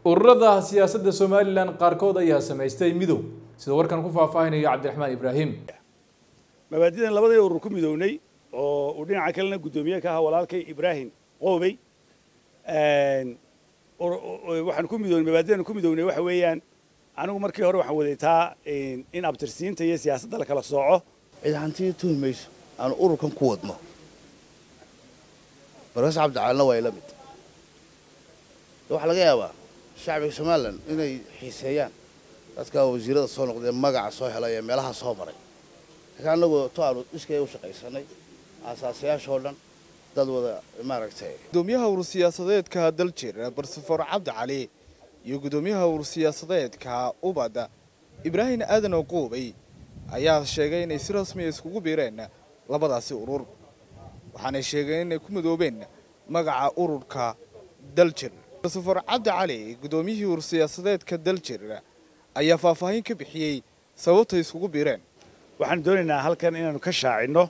ururada siyaasadda somalilan qaarkood ayaa samaystay midow sida warkan ku faahfaahinayo cabdiraxmaan ibraahim mabaadidan labadii urur ku midownay oo uu dhinaca kalena guddoomiye ka ahaa walaalkay ibraahim qoobey waxaan ku midownay mabaadidan ku midownay waxa weeyaan anigu markii hore waxaan wadaytaa in abtirsiinta iyo siyaasadda la kala sooco cid hantii tuhi mayso aanu ururkan ku wadno barkas cabdicaalina waa ila mid waxaa laga yaabaa shacbiga somalilan inay xiiseeyaan dadka wasiirada soo noqdee magaca soo helay ee meelaha soo maray laakiin annagu to aanu iskay u shaqaysanay aasaasayaashoo dhan dad wada maaragtay gudoomiyaha urur siyaasadeedka daljir barsafor cabdi cali iyo gudoomiyaha urur siyaasadeedka ubadda ibraahim aadan oquubay ayaa sheegay inay si rasmiya iskugu biireen labadaasi urur waxaanay sheegeen inay ku midoobeen magaca ururka daljir barsafor cabdi cali gudoomiyihii urur siyaasadeedka daljir ayaa faahfaahin ka bixiyey sababtay iskugu biireen waxaan doonaynaa halkan inaanu ka shaacinno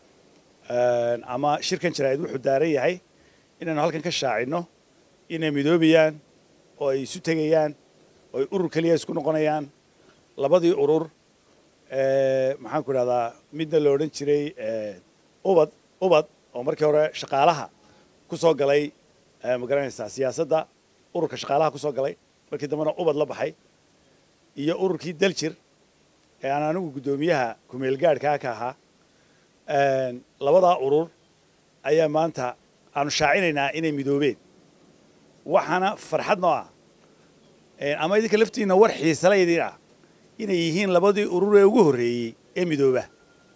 ama shirkan jaraa'id wuxuu daaran yahay inaanu halkan ka shaacinno inay midoobayaan oo ay isu tegayaan oo ay urur keliya isku noqonayaan labadii urur maxaan ku idhahdaa midna la odhan jiray ubad ubad oo markii hore shaqaalaha ku soo galay ma garanaysaa siyaasadda ururka shaqaalaha ku soo galay markii dambena ubad la baxay iyo ururkii daljir ee aan anigu guddoomiyaha kumeelgaadhkaa ka ahaa labadaa urur ayaa maanta aanu shaacinaynaa inay midoobeen waxaana farxad noo ah ama idinka laftiinna war xiisala idin ah inay yihiin labadii urur ee ugu horreeyey ee midooba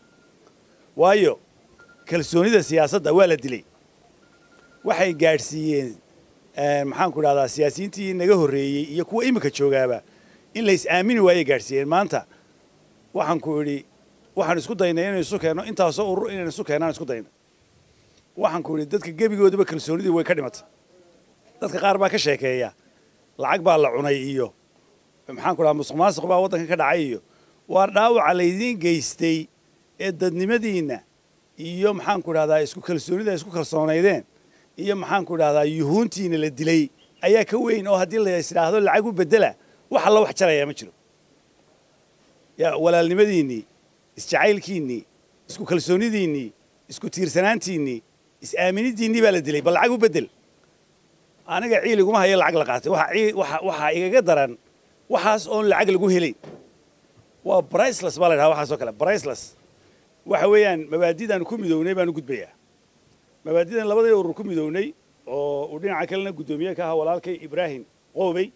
waayo kalsoonida siyaasadda waa la dilay waxay gaadhsiiyeen maxaanku idhahdaa siyaasiyiintii naga horreeyey iyo kuwa iminka joogaaba in la is aamini waayey gaadhsiiyeen maanta waxaan ku idhi waxaan isku daynay inaynu isu keenno intaasoo urur inaynu isu keennaan isku dayna waxaan ku idhi dadka gebigoodaba kalsoonidii way ka dhimatay dadka qaar baa ka sheekeeya lacag baa la cunay iyo maxaan ku dhaha musuq maasuq baa waddanka ka dhacay iyo waa dhaawaca laydiin geystay ee dadnimadiinna iyo maxaan ku idhahdaa isku kalsoonida isku kalsoonaydeen iyo maxaan ku idhahdaa yuhuuntiina la dilay ayaa ka weyn oo haddii la is idhaahdo lacag u bedela wax alla wax jarayaa ma jiro ya walaalnimadiinnii isjacaylkiinnii isku kalsoonidiinnii isku tiirsanaantiinnii is-aaminidiinnii baa la dilay bal lacag u bedel aniga ciil iguma hayo lacag la qaatay waxaa igaga daran waxaas oon lacag lagu helayn waa briceless baa la ydhaha waxaas oo kale briceless waxa weeyaan mabaadidaanu ku midownay baanu gudbayaa mabaadidan labadii urur ku midownay oo uu dhinaca kalena guddoomiye ka ahaa walaalkay ibraahim qoobey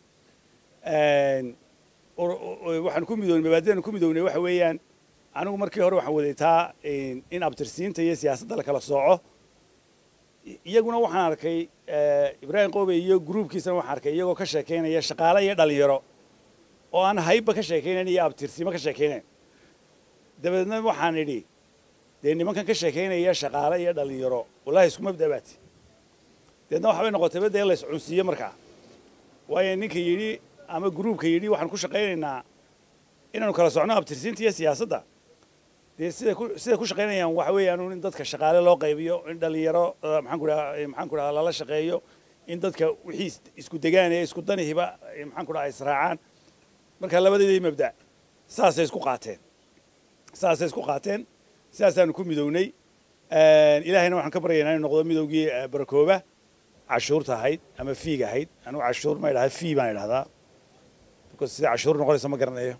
waxaan ku midownay mabaadidan ku midownay waxa weeyaan anigu markii hore waxaan wadaytaa in abtirsiinta iyo siyaasadda la kala sooco iyaguna waxaan arkay ibraahim qoobey iyo gruubkiisana waxaan arkay iyagoo ka sheekaynaya shaqaale iyo dhalinyaro oo aan haybba ka sheekaynayn iyo abtirsiimo ka sheekaynayn dabeedna waxaan idhi dee nimankan ka sheekaynaya shaqaale iyo dhalinyaro wallahi isku mabda baati deedna waxbay noqotayba dee la iscunsiiye markaa waayo ninka yidhi ama gruubka yidhi waxaan ku shaqaynaynaa inaanu kala socno abtirsiinta iyo siyaasadda dee sida ku siday ku shaqaynayaan waxa weeyaan in dadka shaqaale loo qaybiyo in dhalinyaro maxaan ku dhaha maxaan ku dhaha lala shaqeeyo in dadka wixii isku degaan ee isku danihiba maxaan ku dhaha israacaan marka labadeedii mabda saasay isku qaateen saasay isku qaateen sidaasaanu ku midownay ilaahayna waxaan ka baryaynaa inuu noqdo midowgii barakooba cashuurta ahayd ama fiiga ahayd anigu cashuur ma idhaha fii baan idhahdaa because sida cashuur noqonaysa ma garanayo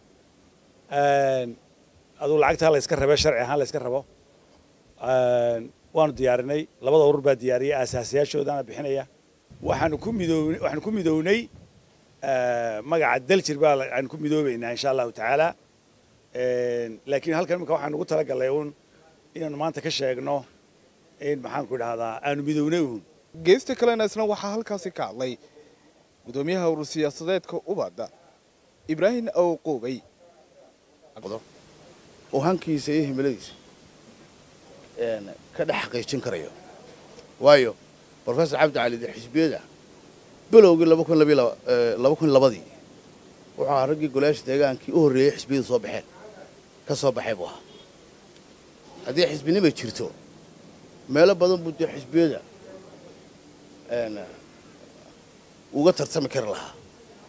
aduu lacagtaa la yska rabe sharci ahaan la yska rabo waanu diyaarinay labada urur baa diyaariyay aasaasayaashoodaana bixinaya waxaanu ku midownay waxaanu ku midownay magaca daljir baa aanu ku midoobaynaa insha allahu tacaala laakiin halkan imika waxaan ugu talagalay uun inaanu maanta ka sheegno in maxaan ku idhahdaa aanu midownay uun geesta kalena isna waxaa halkaasi ka hadlay gudoomiyaha urur siyaasadeedka ubadda ibraahim awquubay oo hankiisa iyo himiladiisa ka dhex xaqiijin karayo waayo brofesor cabdi cali de xisbiyada bilowgii laba kun labiy laba kun labadii wuxuu ahaa raggii golayaasha deegaankii u horreeyey xisbiyadu soo baxeen ka soo baxay buu ahaa haddii xisbinima jirto meelo badan buu dee xisbiyada uga tartami kari lahaa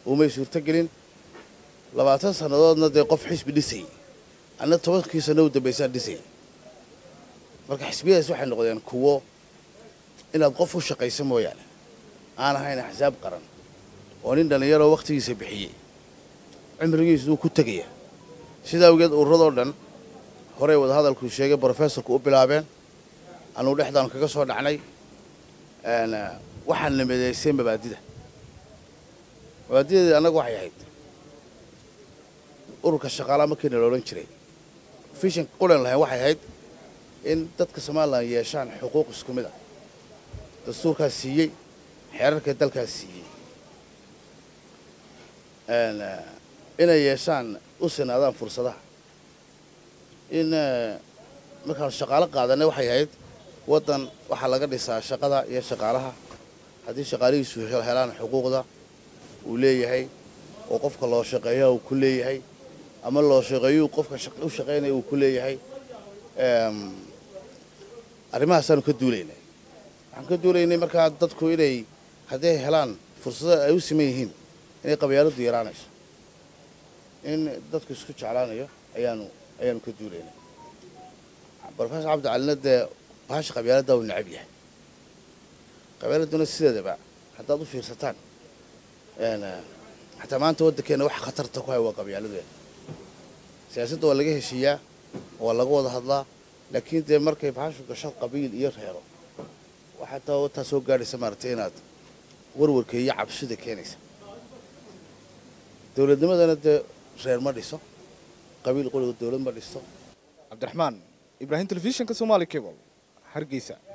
umay suurtogelin labaatan sannadoodna dee qof xisbi dhisayay anna tobankii sanno u dambaysaan dhisayay marka xisbiyadaas waxay noqdeen kuwo inaad qof u shaqayso mooyaane aan ahayn axsaab qaran oo nin dhallinyaroo wakhtigiisa bixiyey cimrigiisuu ku tegaya sidaa awgeed urradoo dhan horey wadahadalkuu sheegay brofessorku u bilaabeen anuu dhexdaanu kaga soo dhacnay waxaan na midaysay mabaadida mabaadideedii annagu waxay ahayd ururka shaqaalaha markiina la odhan jiray fishan qulan lahayn waxay ahayd in dadka somalilan yeeshaan xuquuq isku mid ah dastuurkaas siiyey xeerarka dalkaas siiyey inay yeeshaan u sinaadaan fursadaha in markaanu shaqaalo qaadanay waxay ahayd waddan waxaa laga dhisaa shaqada iyo shaqaalaha haddii shaqaalihiisu helaan xuquuqda uu leeyahay oo qofka loo shaqeeya uu ku leeyahay ama loo shaqeeyuu qofka u shaqaynaya uu ku leeyahay arrimahaasaanu ka duulaynay waxaan ka duulaynay markaa dadku inay hadday helaan fursado ay u siman yihiin inay qabyaaladdu yaraanayso in dadku isku jeclaanayo ayaanu ayaanu ka duulaynay brofesor cabdicalina dee bahasha qabyaaladda uu necab yahay qabyaaladuna sideedaba haddaad u fiirsataan xataa maanta waddankeenna waxa khatarta ku hay waa qabyaaladeena siyaasadda waa laga heshiiyaa waa laga wada hadlaa laakiin dee markay bahashu gasho qabiil iyo reero waxaa taa taa soo gaadhaysa maaragtay inaad warwarka iyo cabsida keenaysa dowladnimadana dee reer ma dhiso qabiil qoliga dowlad ma dhisto cabdiraxmaan ibraahim telefishinka somaali cable hargeysa